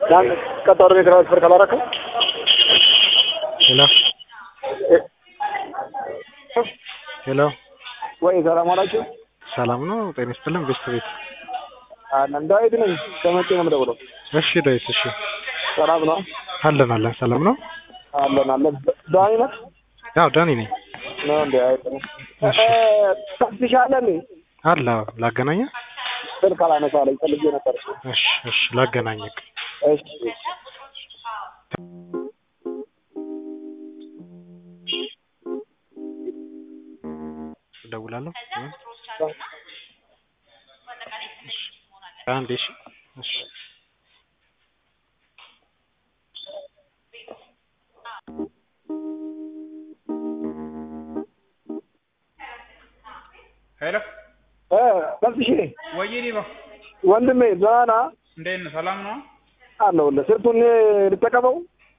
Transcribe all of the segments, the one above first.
ያን ቀጠሮ የትራንስፈር ካላረከው ሄሎ ሄሎ ወይ ሰላም አላችሁ? ሰላም ነው። ጤና ይስጥልን ቤስት ቤት። አለን ዳዊት ነኝ። ከመቼ ነው የምደውለው? እሺ ዳዊት፣ እሺ ሰላም ነው? አለን አለን። ሰላም ነው። አለን አለን። ዳኒ ነህ? ያው ዳኒ ነኝ። ነው እንዴ? አይተህ ታስሻለህ? አለ ላገናኘ። ስልክ አላነሳለኝ ፈልጌ ነበር። እሺ እሺ፣ ላገናኘክ። እሺ እደውላለሁ። አንዴ እሺ እሺ ሄሎ እ ታስሽ ወይዬ ዲባ ወንድሜ ደህና ነህ? እንዴት ነህ? ሰላም ነው? አለሁልህ። ስልኩን ልጠቀመው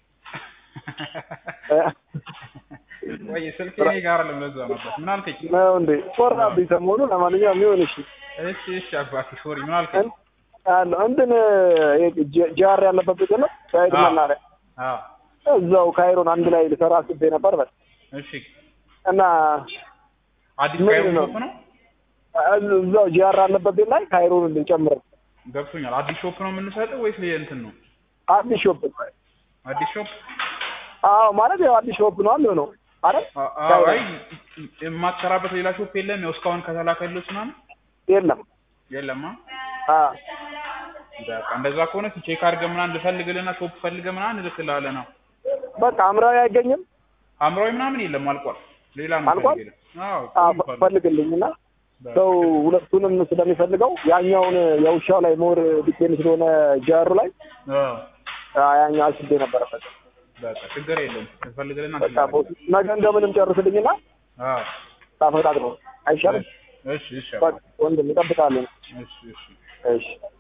እ ወይ ስልክ እኔ ጋር አይደለም፣ ለዛ ነበር። ምን አልከኝ? ነው እንዴ? ቆራብኝ ሰሞኑ። ለማንኛውም ይሁን እሺ። እሺ እሺ አባቴ ሶሪ። ምን አልከኝ? አለ እንትን ጃር ያለበት ቤት ነው ሳይድ አዎ። መናኸሪያ አዎ እዛው ካይሮን አንድ ላይ ልሰራ አስቤ ነበር በል እሺ። እና አዲስ ምንድን ካይሮ ነው? ሾፕ ነው? እዛው ጂአር አለበት ቤት ላይ ካይሮን ልጨምር ገብቶኛል። አዲስ ሾፕ ነው የምንሰጠው ወይስ ሌላ እንትን ነው? አዲስ ሾፕ አዲስ ሾፕ አዎ ማለት ያው አዲስ ሾፕ ነው የሚሆነው አይደል አ- አዎ። አይ የማትሰራበት ሌላ ሾፕ የለም? ያው እስካሁን ከተላከልህ ምናምን የለም የለማ። አ በቃ እንደዛ ከሆነ ቼክ አድርገህ ምናምን ልፈልግልህና ሾፕ ፈልገህ ምናምን እልክልሃለሁ ነው። በቃ አምራዊ አይገኝም ሐምራዊ ምናምን የለም፣ አልቋል። ሌላ ነው አልቋል? ፈልግልህ። አዎ አ ሁሉም ፈልግ። ፈልግልኝና ሰው ሁለቱንም ስለሚፈልገው ያኛውን የውሻው ላይ ሞር ዲፔንድ ስለሆነ ጃሩ ላይ አዎ አ ያኛው አስቤ ነበረበት በቃ ችግር የለም። ፈልግልህና በቃ ቦስ ነገ እንደምንም ጨርስልኝና አዎ ታፈጣጥ ነው አይሻልም እሺ እሺ በቃ ወንድም እጠብቃለሁ እሺ እሺ እሺ